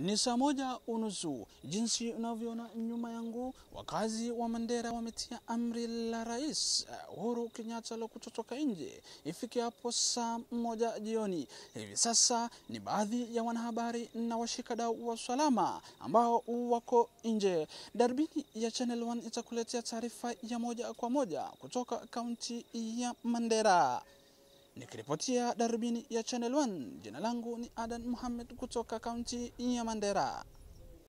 Ni saa moja unusu. Jinsi unavyoona nyuma yangu, wakazi wa Mandera wametia amri la Rais Uhuru Kenyatta la kutotoka nje ifike hapo saa moja jioni. Hivi sasa ni baadhi ya wanahabari na washikadau wa usalama ambao wako nje. Darubini ya Channel One itakuletea taarifa ya moja kwa moja kutoka kaunti ya Mandera. Nikiripotia darubini ya Channel One, jina langu ni Adan Mohamed kutoka kaunti ya Mandera.